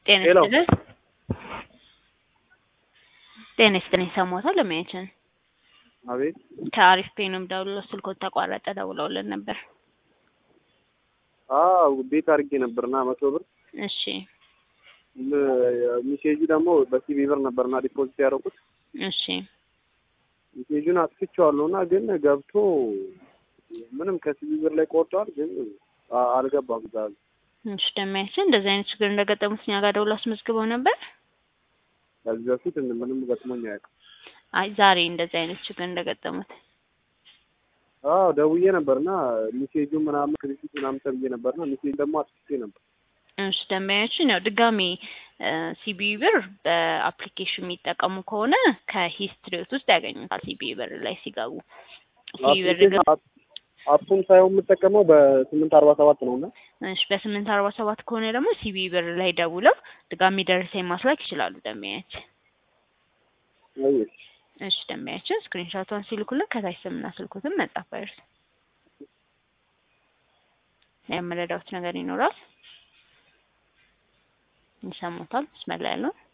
ጤና ሄሎ። ይስጥልን። ጤና ይስጥልኝ። ሰሞታል ለማየችን አቤት ከአሪፍ ፔንም ደውሎ ስልኮት ተቋረጠ ደውለውልን ነበር። አዎ ቤት አድርጌ ነበርና መቶ ብር እሺ ም- ሚሴጁ ደግሞ በሲቢ ብር ነበርና ዲፖዚት ያደረኩት እሺ ሚሴጁን አጥፍቼዋለሁ እና ግን ገብቶ ምንም ከሲቢ ብር ላይ ቆርጧል፣ ግን አ- አልገባም ዛሬ እሺ ደማያችን እንደዚህ አይነት ችግር እንደገጠሙት እኛ ጋር ደውሎ አስመዝግበው ነበር። ከዚህ በፊት ምንም ገጥሞኝ አያውቅም። አይ ዛሬ እንደዚህ አይነት ችግር እንደገጠሙት አዎ ደውዬ ነበርና ሚሴጁ ምናምን ክሪፊት ምናምን ተብዬ ነበርና ሚሴጅ ደግሞ አጥፍቼ ነበር። እሺ ደንበኛችን ያው ድጋሚ ሲቢ ብር በአፕሊኬሽን የሚጠቀሙ ከሆነ ከሂስትሪዎት ውስጥ ያገኙታል። ሲቢ ብር ላይ ሲገቡ ሲቢ ብር አፕሊኬሽን አፕ- አፑን ሳይሆን የምጠቀመው በስምንት አርባ ሰባት ነው እና እሺ በስምንት አርባ ሰባት ከሆነ ደግሞ ሲቢ ብር ላይ ደውለው ድጋሚ ደረሰኝ ማስላክ ይችላሉ ደንበኛችን። አየሽ እሺ ደንበኛችን ስክሪንሾቷን ሲልኩልን ከታች ስምና ስልኩትን መጻፍ አይርሱ። የምረዳውት ነገር ይኖራል። ይሰሙታል። ስመላ ያለው